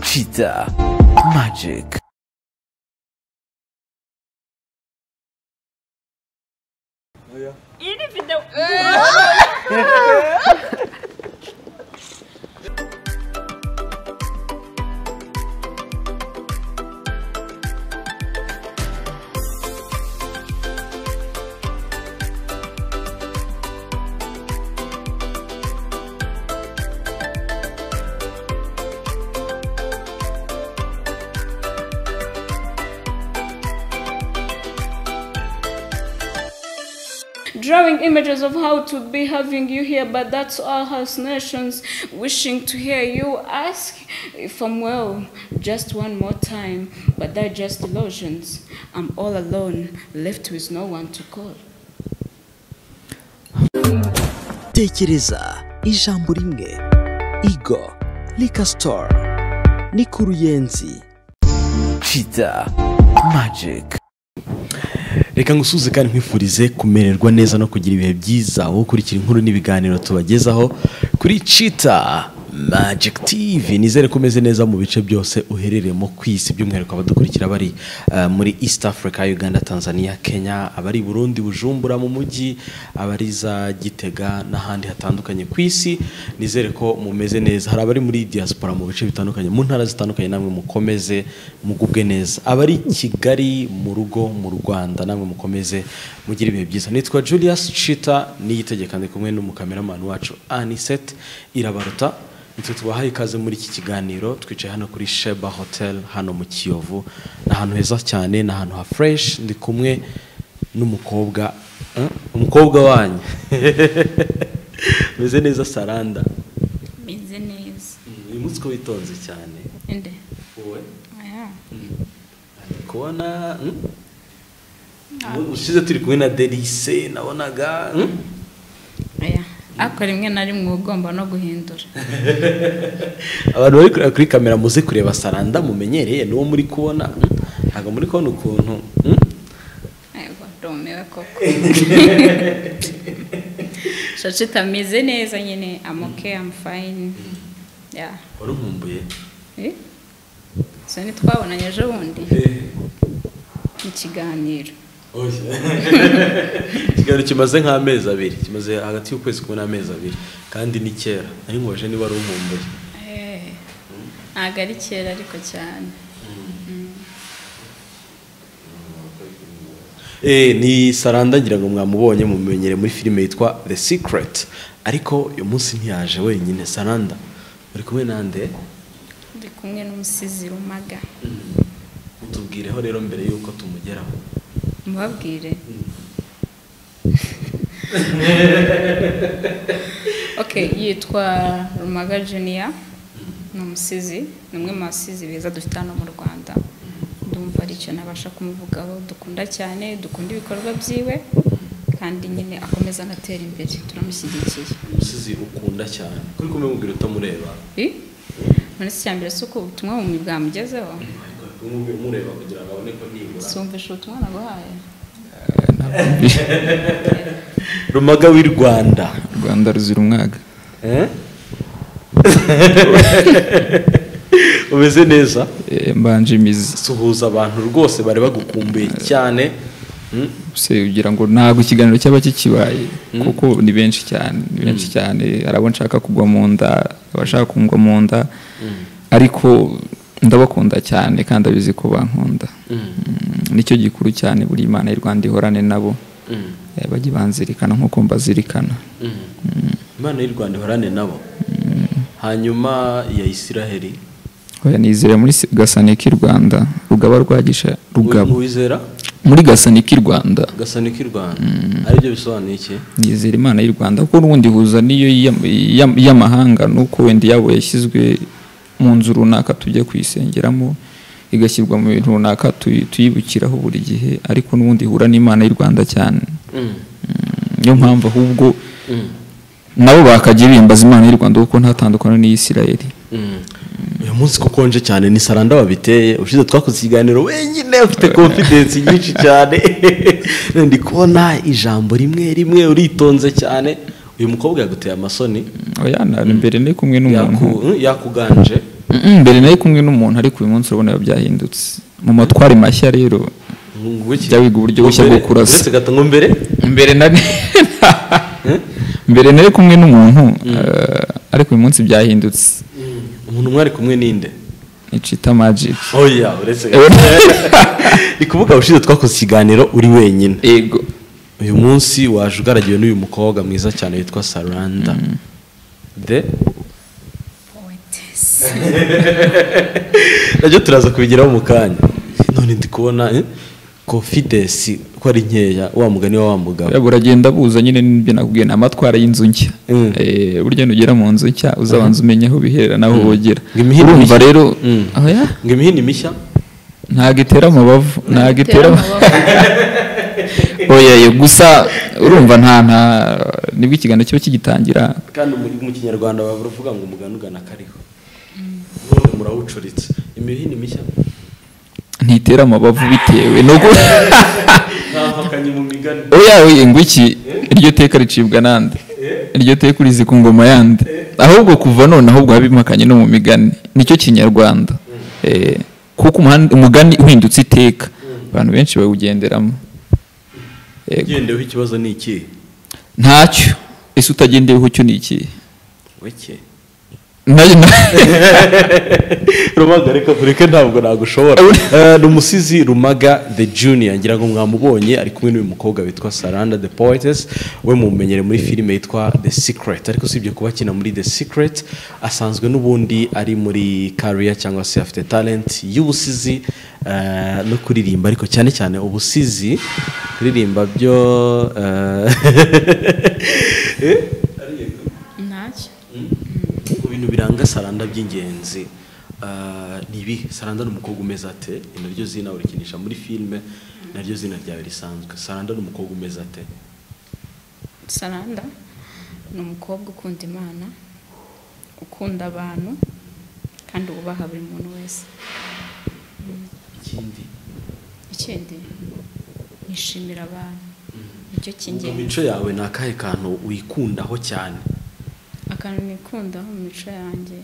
Cheetah Magic. drawing images of how to be having you here, but that's all hallucinations wishing to hear you ask if I'm well just one more time, but they're just illusions. I'm all alone, left with no one to call. tekereza ijambo rimwe igo rika sitoru ni ku ruyenzi cheetah magic reka ngusuze kandi nkwifurize kumererwa neza no kugira ibihe byiza aho ukurikira inkuru n'ibiganiro tubagezaho kuri cita magic tv nizere ko umeze neza mu bice byose uherereyemo ku isi by'umwihariko abadukurikira bari eh, muri east africa uganda tanzania kenya abari i burundi bujumbura mu mujyi abari za gitega n'ahandi hatandukanye ku isi nizere ko mumeze neza hari abari muri diaspora mu bice bitandukanye mu ntara zitandukanye namwe mukomeze mugubwe neza abari i kigali mu rugo mu rwanda namwe mukomeze mugire ibihe byiza nitwa julius chita niyitegeka ndi kumwe n'umukameramani wacu anisete irabaruta Icyo tubahaye ikaze muri iki kiganiro twicaye hano kuri Sheba Hotel hano mu Kiyovu ni ahantu heza cyane ni ahantu ha fresh ndi kumwe n'umukobwa eh, umukobwa wanyu meze neza Saranda Business. uyu munsi ko witonze cyane And wowe yeah. ari kubona mm? ushize turi kumwe na Delice nabonaga mm? Yeah. Ako rimwe na rimwe uba ugomba no guhindura. abantu bari kureba kuri kamera muze kureba Saranda mumenyereye n'uwo muri kubona mm? ntabwo muri kubona ukuntu mm? Ego, ndumiwe koko. Shachita ameze neza nyine. I'm okay, I'm fine. Yeah. wari unkumbuye Eh? So ntitwabonanye ejo bundi mu kiganiro ikiganiro kimaze nk'amezi abiri kimaze hagati y'ukwezi kumwe n'amezi abiri kandi ni kera nari nkubajije niba ari unkumbuye Eh, ntabwo ari kera ariko cyane Eh, ni saranda ngira ngo mwamubonye mumenyere muri filime yitwa the secret ariko uyu munsi ntiyaje wenyine saranda uri kumwe nande ndi kumwe n'umusizi rumaga utubwireho rero mbere y'uko tumugeraho mubabwire okay yitwa rumaga juniya ni umusizi ni umwe mu basizi beza dufite hano mu rwanda ndumva ari icyo nabasha kumuvugaho dukunda cyane dukunda ibikorwa byiwe kandi nyine akomeza anatera imbere turamushyigikiye umusizi ukunda cyane kuri kumwe mubwira utamureba Eh? muri iki cyambere si uko ubutumwa bumwe bwamugezeho ariko kuri kumubwira umureba kugira ngo abone ko nibura sumvisha ubutumwa naguhaye rumaga w'i rwanda rwanda ruzira umwaga Eh? umeze neza Eh, mbanje imizi suhuza abantu rwose bari bagukumbuye cyane Mm? se ugira ngo ntabwo ikiganiro cyaba kikibaye kuko ni benshi cyane ni benshi cyane hari abo nshaka kugwa mu nda abashaka kungwa mu nda ariko ndabakunda cyane kandi abizi ko bankunda Mm, nicyo gikuru cyane buri imana y'u rwanda ihorane nabo Mm. Eh, bajye banzirikana nk'uko mbazirikana Mm. imana y'u rwanda ihorane nabo hanyuma ya isiraheli oya nizera muri se- gasaniki rwanda rugaba rwagisha rugabo wizera muri gasaniki rwanda gasaniko i rwanda aribyo bisobanuye iki nizera imana y'u rwanda kuko n'ubundi ihuza n'iyo y'am- y'am- y'amahanga nuko wenda yabo yashyizwe mu nzu runaka tujya kuyisengeramo igashyirwa mu bintu runaka tuyi- tuyibukiraho buri gihe ariko n'ubundi ihura n'imana y'u rwanda cyane Mm. Mm, niyo mpamvu ahubwo Mm. nabo bakajya biyambaza imana y'u rwanda kuko ntatandukana n'iyisirayeli Mm. uyu munsi ko ukonje cyane ni saranda wabiteye ushize twakoze ikiganiro wenyine ufite confidence nyinshi cyane ndi kubona ijambo rimwe rimwe uritonze cyane uyu mukobwa yaguteye amasoni oya na- imbere ni kumwe n'umuntu yaku- yakuganje Mm, mbere nari kumwe n'umuntu ariko uyu munsi urabona biba byahindutse mu matwari mashya rero jya wiga uburyo bushya bwo kurasa uretse gato ngo mbere mbere nari mbere nari kumwe n'umuntu eh, ariko uyu munsi byahindutse umuntu mwari kumwe ninde nicita magic oya uretse gato ni kuvuga ushize twakoze ikiganiro uri wenyine yego uyu munsi waje ugaragiwe n'uyu mukobwa mwiza cyane witwa saranda de nabyo turaza kubigeraho mu kanya none ndi kubona eh, confidence ko ari nkeya wa mugani wa wa mugabo yaba uragenda buza nyine n'ibyo nakubwiye ni amatwara y'inzu nshya Mm. Eh, burya nugera mu nzu nshya uzabanza umenye aho bihera n'aho bogera Ngo imihini urumva mishya- rero Mm. oya ngo imihini mishya ntago itera amabavu ntago itera amaboko oya yo gusa urumva nta nta nibwo ikiganiro kiba kigitangira kandi mu mu kinyarwanda bavuga ngo umugani ugana akariho none murawucuritse imihini mishya ntitera amabavu bitewe no gu- ntampakanye mu migani oya oya ngo iki iryo teka ricibwa nande iryo teka urizi ku ngoma yande ahubwo kuva none ahubwo habimakanye no mu migani nicyo kinyarwanda Eh, kuko umuhan- umugani uhindutse iteka abantu benshi bawugenderamo Yego. ugendeweho ikibazo ni ikihe ntacyo ese utagendeyeho cyo ni iki weke Nayo- na- rumaga reka tureke ntabwo nagushobora Eh, ni umusizi rumaga the junior ngira ngo mwamubonye ari kumwe n'uyu mukobwa witwa saranda the poetess we mumenyere muri filime yitwa the secret ariko usibye kuba akina muri the secret asanzwe n'ubundi ari muri career cyangwa se afite talent y'ubusizi eh, no kuririmba ariko cyane cyane ubusizi kuririmba byo eh, eh, ntacyo mu bintu biranga saranda by'ingenzi ah, ni ibi saranda ni umukobwa umeze ate ni naryo zina urikinisha muri filime naryo zina ryawe risanzwe saranda ni umukobwa umeze ate saranda ni umukobwa ukunda imana ukunda abantu kandi wubaha buri muntu wese ikindi ikindi nishimira abantu nicyo mu cy'ingenzi mico yawe ni akahe kantu wikundaho cyane akantu nikundaho mu mico yanjye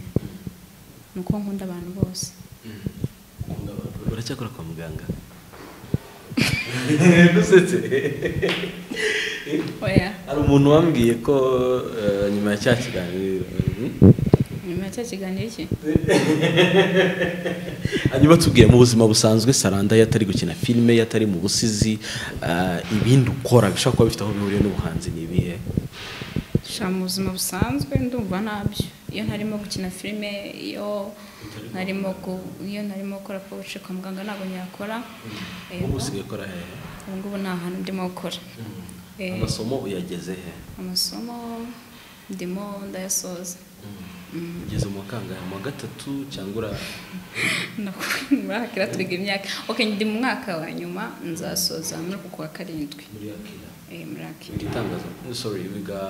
ni uko nkunda abantu bose Ukunda abantu. uracyakora kwa muganga dusetse oya hari umuntu wambwiye ko eh, nyuma ya cya kiganiro hmm? nyuma ya cya kiganiro iki hanyuma tubwiye mu buzima busanzwe saranda iyo atari gukina filime iyo atari mu busizi ah, ibindi ukora bishobora kuba bifite aho bihuriye n'ubuhanzi ni ibihe sha mu buzima busanzwe ndumva ntabyo iyo ntarimo gukina filime iyo ntarimo gu- iyo ntarimo gukora pobuce kwa muganga ntabwo nyakora Eh, ubu usigaye ukora hehe ubu ngubu nta hantu ndimo gukora Eh, amasomo uyageze he amasomo ndimo ndayasoza ugeze mu wa kangahe mu wa gatatu cyangwa ura Ndaku- muri akira turiga imyaka ok ndi mu mwaka wa nyuma nzasoza muri uku kwa karindwi muri akira Eh, muri akira wiga itangazo sorry wiga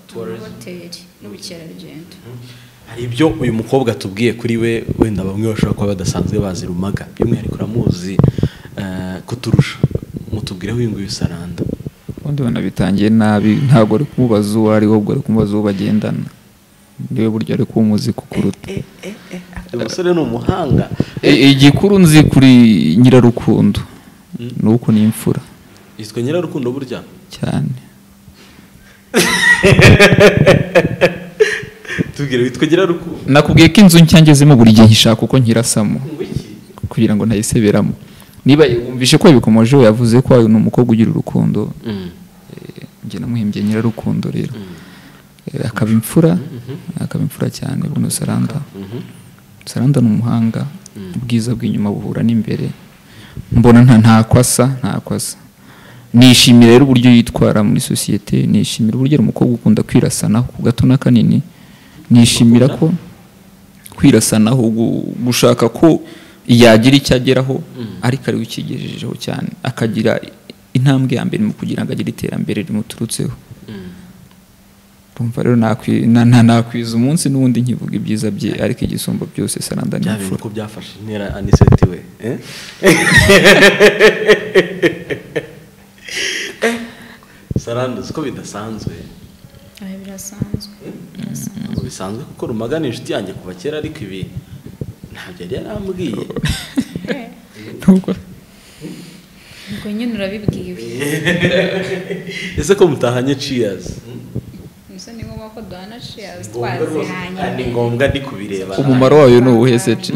tourism hoteli n'ubukerarugendo hari ibyo uyu mukobwa atubwiye kuri we wenda bamwe bashobora kuba badasanzwe bazi rumaga by'umwihariko uramuzi eh, kuturusha mutubwireho uyu nguyu saranda ubundi banabitangiye nabi ntabwo ari kumubaza uwo ari we ahubwo ari kumubaza uwo bagendana niwe buryo ari kuwumuzi kukuruta uyu musore ni umuhanga I- igikuru nzi kuri nyirarukundo ni uko ni imfura yitwa nyirarukundo burya cyane tubwire witwa nyirarukundo nakubwiye ko inzu nshya ngezemo buri gihe nyishaka uko nkirasamo kugira ngo ntayiseberamo niba wumvishe ko yabikomojeho yavuze ko uyu ni umukobwa ugira urukundo eh, njye namuhimbye nyirarukundo rero Eh, akaba imfura akaba imfura cyane buno saranda saranda ni umuhanga ubwiza bw'inyuma buhura n'imbere mbona nta ntako asa ntako asa nishimira rero uburyo yitwara muri sosiyete nishimira uburyo ari umukobwa ukunda kwirasanaho ku gato n'akanini nishimira ko kwirasanaho gu- gushaka ko yagira icyo ageraho ariko ari we ukigejejeho cyane akagira intambwe ya mbere mu kugira ngo agire iterambere rimuturutseho Urumva rero nakwi- na- na- nakwiza umunsi n'ubundi nkivuga ibyiza bye ariko igisumba byose saranda ni bya bintu imfura ko byafashe intera aniseti we eh? Eh, saranda uzi ko bidasanzwe Aha birasanzwe ntabwo bisanzwe kuko rumaga ni inshuti yanjye kuva kera ariko ibi ntabyo yari yarambwiye nubwo ubwo nyine urabibwiwe ese ko mutahanye ciyazi gusa ni ngombwa ko duhana ciyazi twazihanye ni ngombwa ndi kubireba umumaro wayo ni uwuhe se ci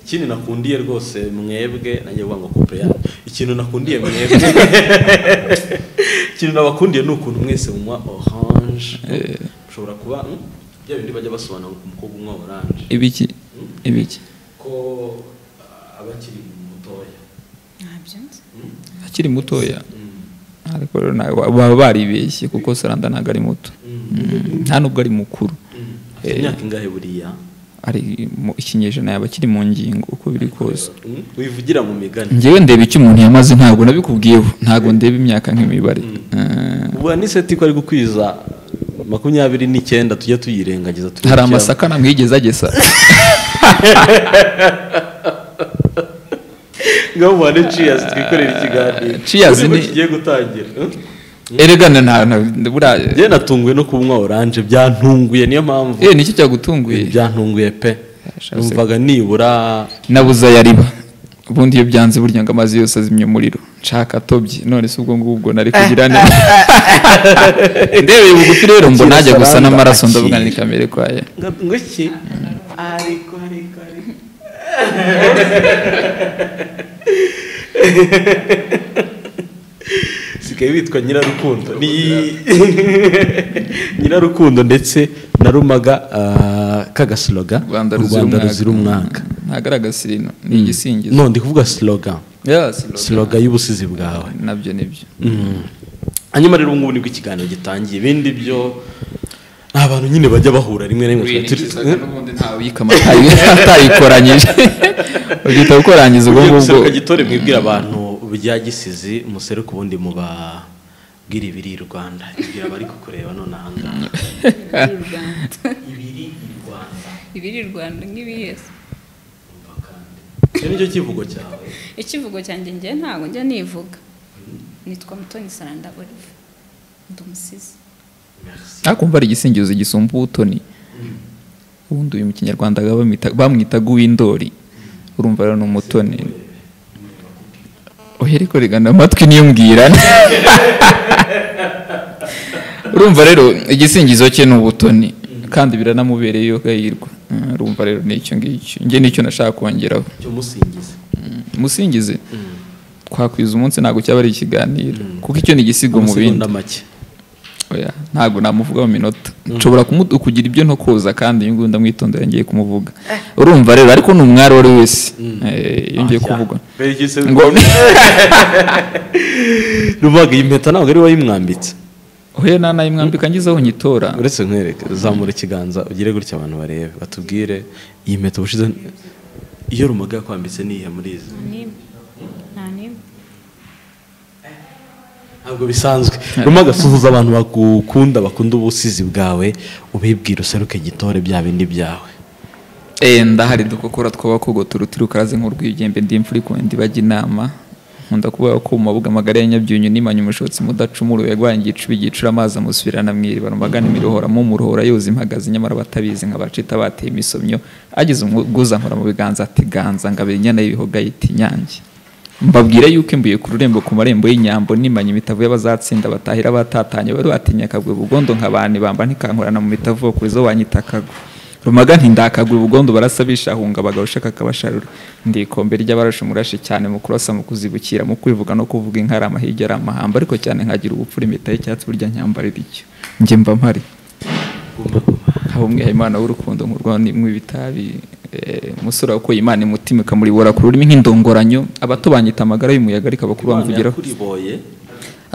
ikindi nakundiye rwose mwebwe nanjye vuga ngo kopere yanyu ikintu nakundiye mwebwe ikintu nabakundiye ni ukuntu mwese munywa oranje mushobora kuba mm, bya bindi bajya basobanura ku mukobwa unywa oranje ibiki ibiki ko ah, aba akiri mutoya ntabyo nzi akiri mutoya ariko rero nawe wa- baba baribeshye kuko saranda ntabwo ari muto Mm, nta nubwo ari mukuru afite imyaka ingahe buriya ari mu ikinyejana yaba akiri mu ngingo uko biri kose Mm, wivugira mu migani njyewe ndeba icyo umuntu yamaze ntabwo nabikubwiyeho ntabwo ndeba imyaka nk'imibare Eh, ubu ni seti ko ari gukwiza makumyabiri n'icyenda tujya tuyirengagiza turebe icyo hari yaba- amasaka namwigeze agesa ngaho muhane ciyazi twikorera ikiganiro Cheers Uriho ni- kigiye gutangira mm? eregana nta nta- buriya njye natunguye no kunywa oranje byantunguye niyo mpamvu Eh, nicyo cyagutunguye byantunguye pe Yashatse- numvaga nibura nabuze ayariba ubundi iyo byanze burya ngo amazi yose azimya umuriro nshaka atobye none se ubwo ngubwo nari kugira neza ndebeye bugufi rero mbona najya gusa n'amaraso ndavuga ni kamere kwayo nga- ngo iki ariko ariko ariko sigaye bitwa nyirarukundo ni nyirarukundo ndetse narumaga ah, kagasloga rwanda u ruzira umwaka ntabwo ari agasilino ni igisingizo no ndi kuvuga sloga Yeah, slogan. sloga y'ubusizi bwawe nabyo nibyo hanyuma rero ubungubu nibwo ikiganiro gitangiye ibindi byo ni abantu nyine bajya bahura rimwe na rimwe winikizaga n'ubundi ntawe uyikama atayikoranyije ugahita ukorangiza ubwo ngubwo ubuseruka gitore mwibwira abantu bya gisizi museruka ubundi mubabwira ibiri i rwanda ibwira abari kukureba none ahangaha ibiri u rwanda ibiri ibiri i rwanda u rwanda nk'ibiyesi umva kandi icyo nicyo kivugo cyawe ikivugo cyanjye njye ntabwo njya nivuga nitwa mutoni saranda olive ndi umusizi merci akumva ari igisingizo gisumba ubutoni ubundi uyu mu kinyarwanda bamwita- bamwitaga uw'indori urumva rero ni umutoni uhereko rigana amatwi niyo mbwira urumva rero igisingizo cye ni ubutoni kandi biranamubereye iyo gahirwa Mm, urumva rero nicyo ngicyo njye nicyo nashaka kongeraho cyo musingize umusingizi twakwiza umunsi ntabwo cyaba ari ikiganiro kuko icyo ni igisigo mu bindi amasegonda make oya ntabwo namuvuga mu minota nshobora kumu- kugira ibyo nto koza kandi uyu nguyu ndamwitondera ngiye kumuvuga urumva rero ariko ni umwari uwo ari we wese Eh, iyo ngiye Ah, kuvuga ya. Mbere y'iki se- ngo rubaga iyi mpeta ntabwo ari wayimwambitse oya nanayimwambika ngize aho nyitora uretse nkwereke zamura ikiganza ugire gutya abantu barebe batubwire iyi mpeta ubushize iyo rumaga yakwambitse ni iyihe muri izi nta n'imwe nta n'imwe ntabwo bisanzwe rumaga suhuza abantu bagukunda bakunda ubusizi bwawe ubibwira useruke gitore bya bindi byawe Eh, ndahari dukokora tw'abakogoto uruti rukaraze nk'urw'igembe ndi imfura ikundi bajya inama nkunda kuvuga ko mu mabuga magari ya nyabyunyu nimanye umushotsi mudacumuruwe yagwanye igicuba igicura amazi amusubirana mu iriba rumagana imirohora mu murohora yoza impagaze nyamara batabizi nka bacita bateye imisomyo ageze umuguza nkora mu biganza ati ganza ngabira inyana y'ibihoga yita inyange mbabwire yuko imbuye ku rurembo ku marembo y'inyambo nimanye imitavu y'abazatsinda batahira abatatanye bari batinya akagwe bugondo nk'abani bamba ntikankurana mu mitavu kuri zo wanyita akagwe rumaga ntindakagwe ubugondo barasa bishahunga abagabo ushaka akabasharura ndi ikombe ry'abarashe umurashi cyane mu kurasa mu kuzibukira mu kwivuga no kuvuga inka ari amahirya ari amahamba ariko cyane nkagira ubupfura impeta y'icyatsi burya nyambarira icyo njye mba mpari haba umwihariko w'urukundo nkurwa nimwe ibitabi eh, umusore wakuye imana imutima ikamuribora ku rurimi nk'indongoranyo abato banyita amagara y'umuyaga ariko abakuru bamvugiraho yakuriboye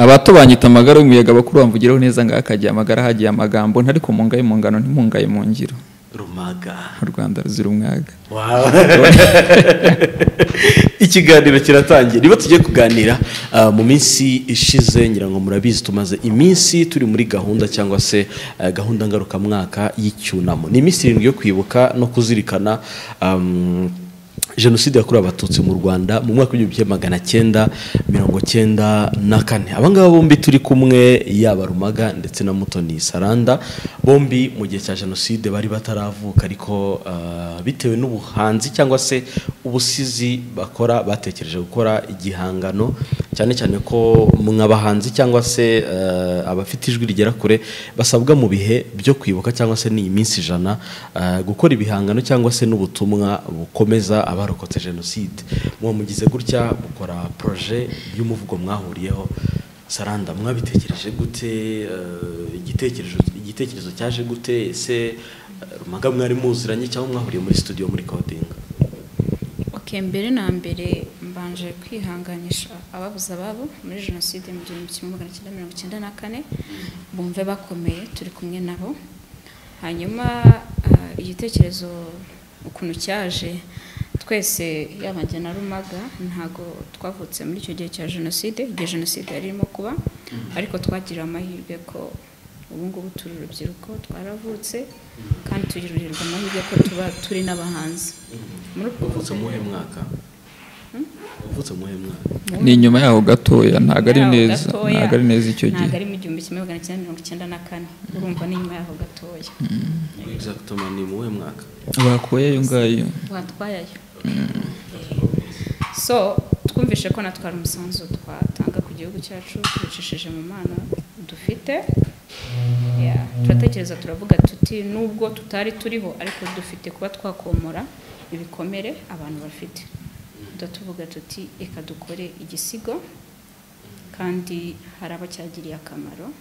abato banyita amagara y'umuyaga abakuru bamvugiraho neza ngaho akagiye amagara hagiye amagambo ntariko mungaye mu ngano ntimungaye mu ngiro rumaga u rwanda ruzira umwaga Wow. ikiganiro kiratangiye niba tugiye kuganira ah, mu minsi ishize ngira ngo murabizi tumaze iminsi turi muri gahunda cyangwa se ah, gahunda ngarukamwaka y'icyunamo ni iminsi irindwi yo kwibuka no kuzirikana um, jenoside yakorewe abatutsi mu rwanda mu mwaka w'igihumbi kimwe magana cyenda mirongo cyenda na kane abangaba bombi turi kumwe yaba rumaga ndetse na mutoni saranda bombi mu gihe cya jenoside bari bataravuka ariko ah, bitewe n'ubuhanzi cyangwa se ubusizi bakora batekereje gukora igihangano cyane cyane ko mwabahanzi cyangwa se eh, abafite ijwi rigera kure basabwa mu bihe byo kwibuka cyangwa se n'iyi minsi ijana eh, gukora ibihangano cyangwa se n'ubutumwa bukomeza abarokotse jenoside muba mugize gutya mukora poroje y'umuvugo mwahuriyeho saranda mwabitekereje gute eh, igitekerezo igitekerezo cyaje gute ese eh, rumaga mwari muziranye cyangwa mwahuriye muri studio muri coding ok mbere na mbere mbanje kwihanganisha ababuze ababo muri jenoside mu gihumbi kimwe magana cyenda mirongo icyenda na kane bumve bakomeye turi kumwe nabo hanyuma ah, igitekerezo ukuntu cyaje twese yaba njye na rumaga ntago twavutse muri icyo gihe cya jenoside igihe jenoside yari irimo kuba ariko twagiriwe amahirwe ko ubu ngubu turi urubyiruko twaravutse kandi tugirirwa amahirwe ko tuba turi n'abahanzi muri ubwo wavutse mu wuhe mwaka wavutse mu wuhe mwaka ni inyuma yaho gatoya ntabwo ari Yaho neza gatoya, ntabwo ari neza icyo gihe ntabwo ari mu gihumbi kimwe magana cyenda mirongo icyenda na kane urumva ni nyuma yaho gatoya exactement ni mu wuhe mwaka bakuye ayo ngayo watwayayo so twumvishe ko natwe hari umusanzu twatanga ku gihugu cyacu tubicishije mu mana dufite Yeah, turatekereza turavuga tuti nubwo tutari turiho ariko dufite kuba twakomora ibikomere abantu bafite tuba tuvuga tuti reka dukore igisigo kandi hari abo cyagiriye akamaro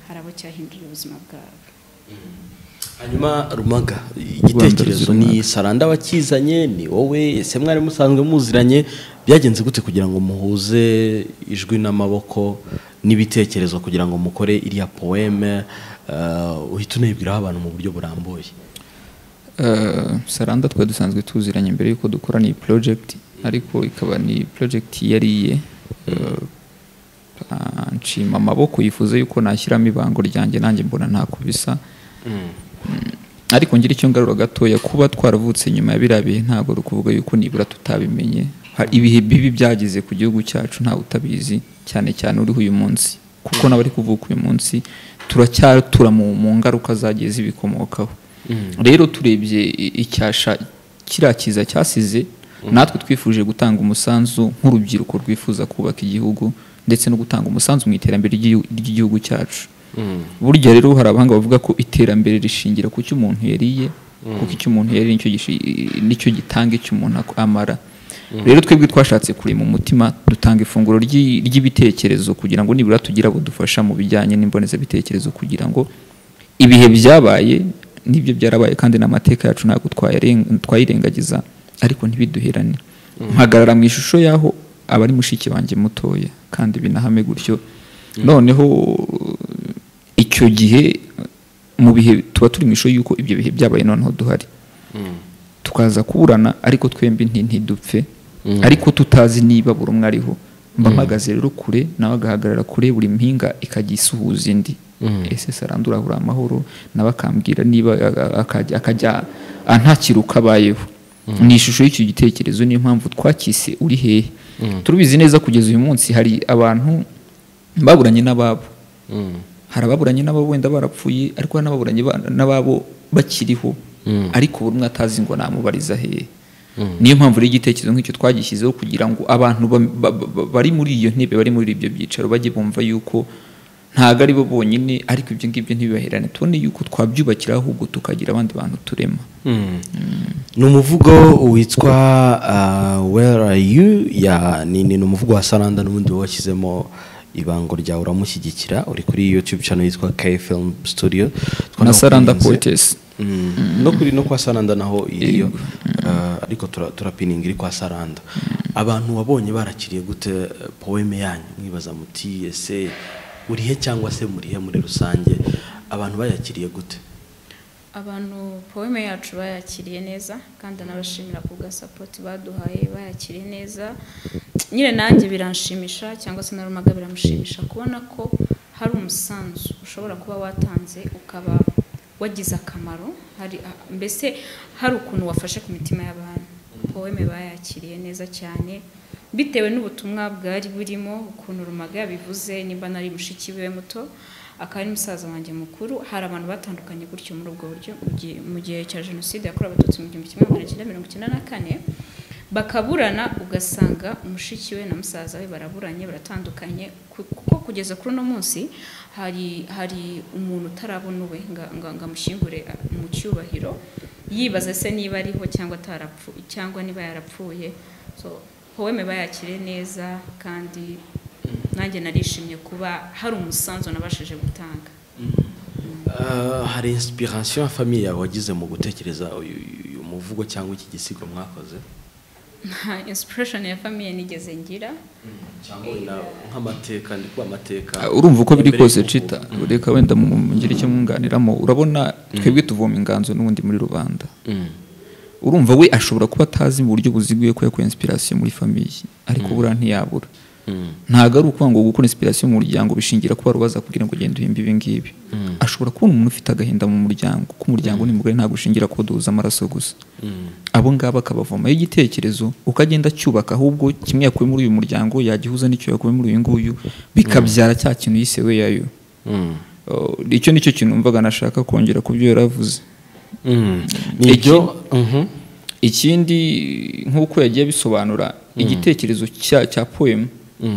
hari abo cyahinduriye ubuzima bwabo hanyuma rumaga igitekerezo ni saranda wakizanye ni wowe ese mwari musanzwe muziranye byagenze gute kugira ngo muhuze ijwi n'amaboko n'ibitekerezo kugira ngo mukore iriya poeme eh, uhita unibwiraho abantu mu buryo burambuye Eh, saranda twari dusanzwe tuziranye mbere y'uko dukora ni project ariko ikaba ni project yariye nshima amaboko yifuza yuko nashyiramo ibango ryanjye nanjye mbona ntako bisa ariko ngira icyo ngarura gatoya kuba twaravutse nyuma ya biriya bihe ntabwo ari ukuvuga yuko nibura tutabimenye Ha- ibihe bibi byageze ku gihugu cyacu ntawe utabizi cyane cyane uriho uyu munsi kuko n'abari kuvuka uyu munsi turacyatura mu mu ngaruka zagiye zibikomokaho rero turebye i- icyasha kiriya kiza cyasize natwe twifuje gutanga umusanzu nk'urubyiruko rwifuza kubaka igihugu ndetse no gutanga umusanzu mu iterambere ry'igihu- ry'igihugu cyacu burya rero hari abahanga bavuga ko iterambere rishingira ku cyo umuntu yariye kuko icyo umuntu yariye nicyo gishi- nicyo gitanga icyo umuntu ak- amara rero twebwe twashatse kurema umutima dutanga ifunguro ry'i- ry'ibitekerezo kugira ngo nibura tugire abo dufasha mu bijyanye n'imbonezabitekerezo kugira ngo ibihe byabaye n'ibyo byarabaye kandi n'amateka yacu ntabwo twayaren- twayirengagiza ariko ntibiduherane mpagarara mu ishusho y'aho abari mushiki banjye mutoya kandi binahame gutyo noneho icyo gihe mu bihe tuba turi mu ishusho y'uko ibyo bihe byabaye noneho duhari tukaza kuburana ariko twembi nti ntidupfe ariko tutazi niba buri umwe ariho mba mpagaze rero kure nawe agahagarara kure buri mpinga ikajya isuhuza indi ese sarandura ahura amahoro nawe akambwira niba a- a- akajya akajya antakira uko abayeho ni ishusho y'icyo gitekerezo niyo mpamvu twakise uri hehe turubizi neza kugeza uyu munsi hari abantu baburanye n'ababo hari ababuranye n'abo wenda barapfuye ariko hari n'ababuranye ba- n'ababo bakiriho ariko buri umwe atazi ngo namubariza hehe niyo mpamvu rero igitekerezo nk'icyo twagishyizeho kugira ngo abantu ba- ba- ba- bari muri iyo ntebe bari muri ibyo byicaro bajye bumva yuko ntabwo ari bo bonyine ariko ibyo ngibyo ntibibaherane tubone yuko twabyubakira ahubwo tukagira abandi bantu turema ni umuvugo witwa uh, where are you ya ni ni ni umuvugo wa saranda n'ubundi washyizemo ibango ryawe uramushyigikira uri kuri youtube channel yitwa k film studio na saranda Twanakurinze. poetess Mm, no kuri no kwa saranda naho iriyo Ah, ariko tura- turapininga iri kwa saranda abantu wabonye barakiriye gute eh, poeme yanyu mwibaza muti ese urihe cyangwa se murihe muri rusange abantu bayakiriye gute abantu poeme yacu bayakiriye neza kandi anabashimira ku bwa sapoti baduhaye bayakiriye neza nyine nanjye biranshimisha cyangwa se na rumaga biramushimisha kubona ko hari umusanzu ushobora kuba watanze ukaba wagize akamaro hari mbese hari ukuntu wafashe ku mitima y'abantu poeme bayakiriye neza cyane bitewe n'ubutumwa bwari burimo ukuntu rumaga yabivuze nimba nari mushiki we muto akaba ari musaza wanjye mukuru hari abantu batandukanye gutyo muri ubwo buryo mu gihe- mu gihe cya jenoside yakorewe abatutsi mu gihumbi kimwe magana cyenda mirongo icyenda na kane bakaburana ugasanga mushiki we na musaza we baraburanye baratandukanye ku- kuko kugeza kuri uno munsi hari hari umuntu utarabona uwe nga- nga- ngo amushyingure a- mu cyubahiro yibaza se niba ariho cyangwa atarapfuye cyangwa niba yarapfuye so poeme bayakire neza kandi nanjye narishimye kuba hari umusanzu nabashije gutanga Ah, hari inspiration ya famille yawe wagize mu gutekereza uyu uyu muvugo cyangwa iki gisigo mwakoze nta inspiration ya famiye nigeze ngira cyangwa wenda nk'amateka ndi kuba amateka Ah, urumva uko biri mbere kose y'uko- cita reka wenda mu- ngire icyo mwunganiramo urabona twebwe tuvoma inganzo n'ubundi muri rubanda Mm. urumva we ashobora kuba atazi mu buryo buziguye ko yakuye inspiration muri famiye ariko buriya ntiyabura Mm. ntabwo ari ukuvuga ngo gukora inspiration mu muryango bishingira kuba rubaza kugira ngo ugende uhimbe ibi ngibi ashobora kubona umuntu ufite agahinda mu muryango ko umuryango ni mugari ntabwo ushingira ko duhuza amaraso gusa Mm. abo ngabo akabavomayo igitekerezo uko agenda acyubaka ahubwo kimwe yakuye muri uyu muryango yagihuza n'icyo yakuye muri uyu nguyu bikabyara cya kintu yise we yayo Mm. Oh, icyo nicyo kintu mvaga nashaka kongera ku byo yaravuze Mm. ni ibyo Mhm. ikindi nk'uko yagiye bisobanura igitekerezo cya cya poem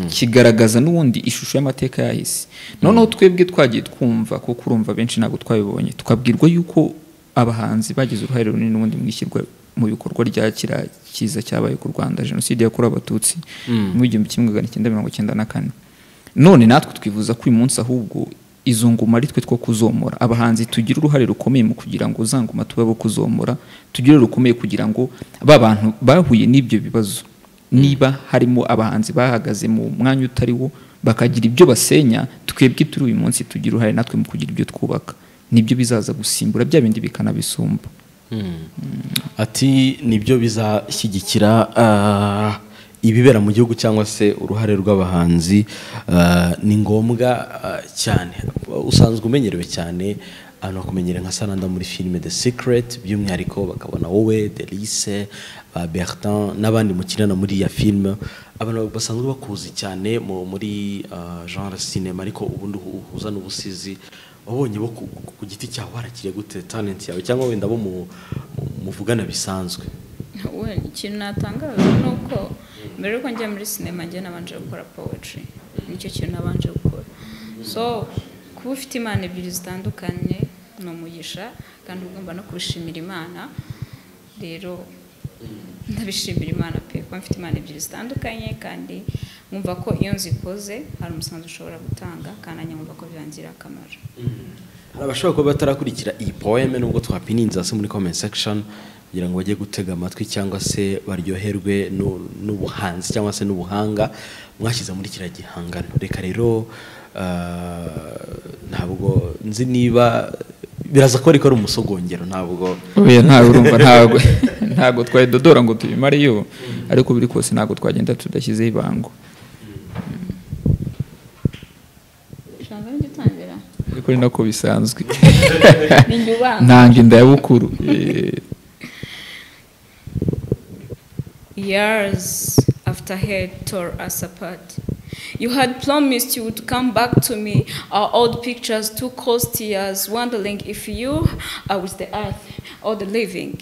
kigaragaza n'ubundi ishusho y'amateka yahise noneho twebwe twagiye twumva kuko urumva benshi ntabwo twabibonye twabwirwa yuko abahanzi bagize uruhare runini n'ubundi mu ishyirwa mu bikorwa rya kiriya kiza cyabaye ku rwanda jenoside yakorewe abatutsi mu igihumbi kimwe magana cyenda mirongo icyenda na kane none natwe twifuza ko uyu munsi ahubwo izo ngoma ari twe two kuzomora abahanzi tugira uruhare rukomeye mu kugira ngo za ngoma tube abo kuzomora tugire rukomeye kugira ngo ba bantu bahuye n'ibyo bibazo niba harimo abahanzi bahagaze mu mwanya utari wo bakagira ibyo basenya twebwe turi uyu munsi tugira uruhare natwe mu kugira ibyo twubaka nibyo bizaza gusimbura bya bindi bikanabisumba ati nibyo bizashyigikira ah, ibibera mu gihugu cyangwa se uruhare rw'abahanzi ah, ni ngombwa ah, cyane usanzwe umenyerewe cyane ahantu hakumenyere nka sananda muri filime the secret by'umwihariko bakabona wowe delice ba bertin n'abandi mukinana muri iya filime abantu basanzwe bakuzi cyane mu- muri ah, genre cinema ariko ubundi uhuza n'ubusizi wabonye bo ku, ku- ku giti cyawe warakiriye gute talent yawe cyangwa wenda bo mu, mu- muvugana bisanzwe we ikintu natangaje ni uko mbere yuko njya muri sinema njye nabanje gukora poetry nicyo kintu nabanje gukora so kuba ufite imana ebyiri zitandukanye ni umugisha kandi ugomba no kubishimira imana rero ndabishimira imana pe kuba mfite imana ebyiri zitandukanye kandi nkumva ko iyo nzikoze hari umusanzu ushobora gutanga kandi nanjye nkumva ko byangirira akamaro hari abashobora kuba batarakurikira iyi poeme nubwo twapininza hasi muri comment section kugira ngo bajye gutega amatwi cyangwa se baryoherwe n'u- n'ubuhanzi cyangwa se n'ubuhanga mwashyize muri kiriya gihangano reka rero ah, ntabwo nzi niba biraza ko ariko ari umusogongero ntabwo oya ntawe urumva ntabwo ntabwo twari dodora ngo tubimareyo ariko biri kose ntabwo twagenda tudashyizeho ibango ijambo ntigitangira ariko ni nako bisanzwe ni njye ubanza ntanga inda ya bukuru Eh, years after hate tore us apart. You had promised you would come back to me, our old pictures, two cold tears, wondering if you are with the earth or the living.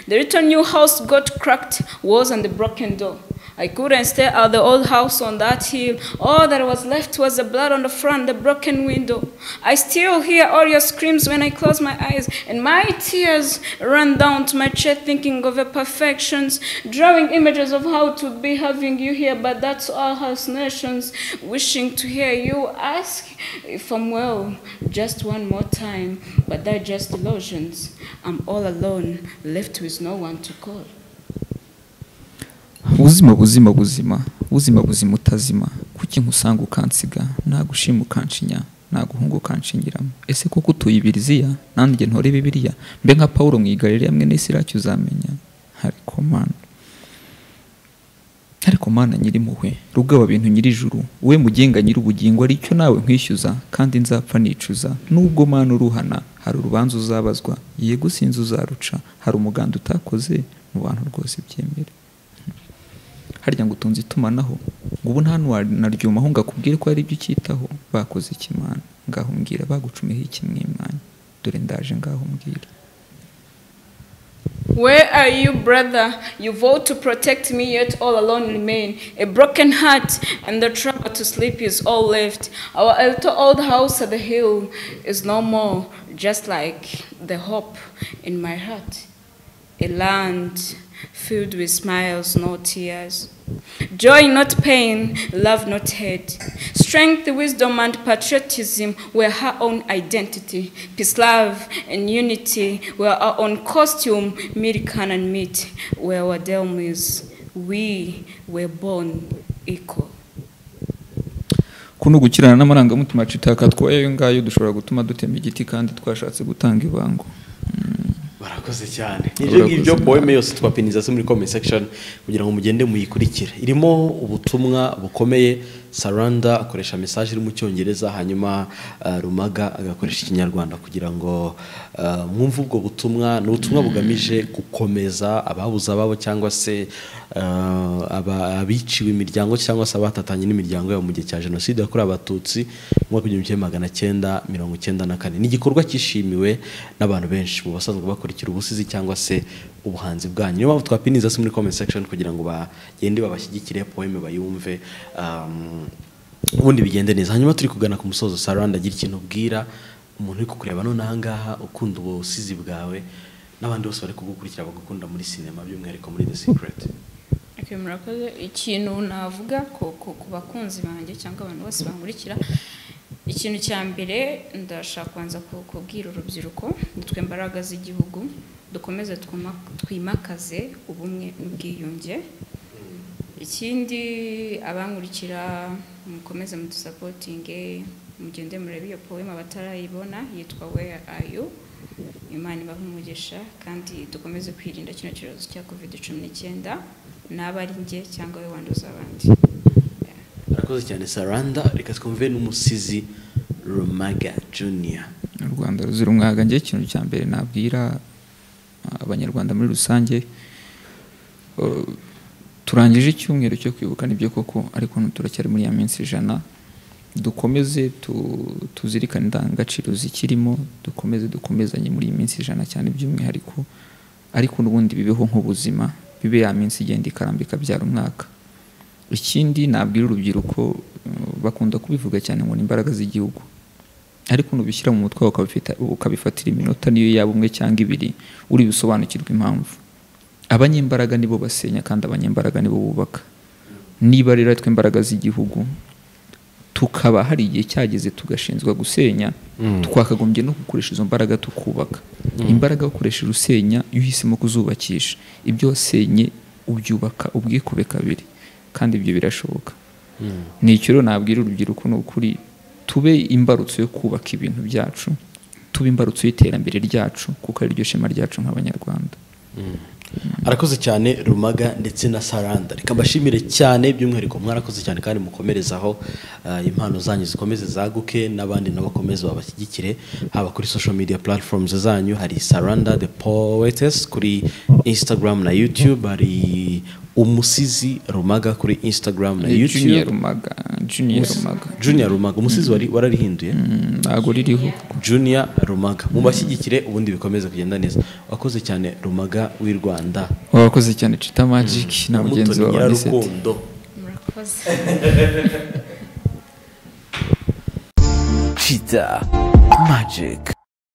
The little new house got cracked walls and the broken door. I couldn't stay at the old house on that hill. All that was left was the blood on the front, the broken window. I still hear all your screams when I close my eyes, and my tears run down to my chair thinking of your perfections, drawing images of how it would be having you here, but that's all hallucinations. Wishing to hear you ask if I'm well just one more time, but they're just illusions. I'm all alone, left with no one to call. ubuzima buzima buzima ubuzima buzima utazima kuki nkusanga ukansiga nagushima ukanshinya naguhunga ukanshingiramo ese koko utuye ibiriziya nanjye ntore bibiliya mbe nka pawulo mu igarira hamwe n'isiraki uzamenya ariko mana ariko mana nyirimpuhwe rugaba bintu nyirijuru we mugenga nyir'ubugingo aricyo nawe nkwishyuza kandi nzapfa nicuza nubwo mana uruhana hari urubanza uzabazwa yego sinzi uzaruca hari umuganda utakoze mu bantu rwose byemera harya ngo utunze itumanaho ngo ubu nta ntiwanaryumaho ngo akubwire ko hari ibyo ukitaho bakoze ikimana ngaho mbwira bagucumeho iki mwimana dore ndaje ngaho mbwira Where are you, brother? You vowed to protect me, yet all alone remain. A broken heart and the trouble to sleep is all left. Our little old house at the hill is no more, just like the hope in my heart. A land filled with smiles, no tears. Joy, not pain, love, not hate. Strength, wisdom, and patriotism were her own identity. Peace, love, and unity were our own costume. Milk, can, and meat were our demise. We were born equal. kuno gukirana n'amarangamutima citakatwaye ayo ngayo dushobora gutuma dutema igiti kandi twashatse gutanga ibango barakoze cyane ibyo ngibyo poeme yose twapinizazo muri comment section kugira ngo mugende muyikurikire irimo ubutumwa bukomeye saranda akoresha message iri mu cyongereza hanyuma ah, rumaga agakoresha ikinyarwanda kugira ngo ah, mwumve ubwo butumwa ni ubutumwa bugamije gukomeza ababuze ababo cyangwa se ah, aba- abiciwe imiryango cyangwa se abatatanye n'imiryango yabo mu gihe cya jenoside yakorewe abatutsi mu mwaka w'igihumbi kimwe magana cyenda mirongo icyenda na kane ni igikorwa cyishimiwe n'abantu benshi mu basanzwe bakurikira ubusizi cyangwa se ubuhanzi bwanyu niyo mpamvu twapiniza se muri comment section kugira ngo bagende babashyigikire poeme bayumve um, ubundi bigende neza hanyuma turi kugana ku musozo saranda agira ikintu ubwira umuntu uri kukureba none aha ngaha ukunda ubusizi bwawe n'abandi bose bari kugukurikira bagukunda muri sinema by'umwihariko muri the secret Okay, murakoze ikintu navuga ku- ku ku bakunzi banjye cyangwa abantu bose bankurikira ikintu cya mbere ndashaka kubanza ku- kubwira urubyiruko nitwe mbaraga z'igihugu dukomeze twuma- twimakaze ubumwe n'ubwiyunge ikindi abankurikira mukomeze mudusapotinge mugende murebe iyo poema batarayibona yitwa where are you imana ibahe umugisha kandi dukomeze kwirinda kino cyorezo cya covid cumi n'icyenda naba ari njye cyangwa we wanduza abandi arakoze cyane saranda reka twumve n'umusizi rumaga junior u rwanda ruzira umwaga njye ikintu cya mbere nabwira ah, abanyarwanda muri rusange eh, turangije icyumweru cyo kwibuka nibyo koko ariko turacyari muri ya minsi ijana dukomeze tu- tuzirikane indangagaciro zikirimo dukomeze dukomezanye muri iyi minsi ijana cyane by'umwihariko ariko n'ubundi bibeho nk'ubuzima bibe ya minsi igenda ikarambika byara umwaka ikindi nabwira urubyiruko eh, bakunda kubivuga cyane ngo ni imbaraga z'igihugu ariko nubishyira mu mutwe wawe ukabifita- ukabifatira iminota niyo yaba umwe cyangwa ibiri uri busobanukirwe impamvu abanyembaraga nibo basenya kandi abanyembaraga nibo bubaka niba rero ari twe imbaraga z'igihugu tukaba hari igihe cyageze tugashinzwa gusenya twakagombye no gukoresha izo mbaraga tukubaka imbaraga ukoresheje usenya iyo uhisemo kuzubakisha ibyo wasenye ubyubaka ubwikube kabiri kandi ibyo birashoboka ni icyo rero nabwira urubyiruko ni ukuri tube imbarutso yo kubaka ibintu byacu tube imbarutso y'iterambere ryacu kuko ari ryo shema ryacu nk'abanyarwanda arakoze cyane rumaga ndetse na saranda reka mbashimire cyane by'umwihariko mwarakoze cyane kandi mukomerezaho uh, impano zanyu zikomeze zaguke n'abandi nabo bakomeze babashyigikire haba kuri social media platforms zanyu hari saranda the poetess kuri instagram na youtube hari umusizi rumaga kuri instagram na Ni Junior youtube Rumaga Junior Rumaga junior rumaga umusizi wari wararihinduye Mm, ntago ririho junior rumaga mubashyigikire ubundi bikomeze kugenda neza wakoze cyane rumaga w'i rwanda wakoze cyane Chita Magic na mugenzi Mutoni wawe Anisette Nyirarukundo. murakoze Cheetah Magic.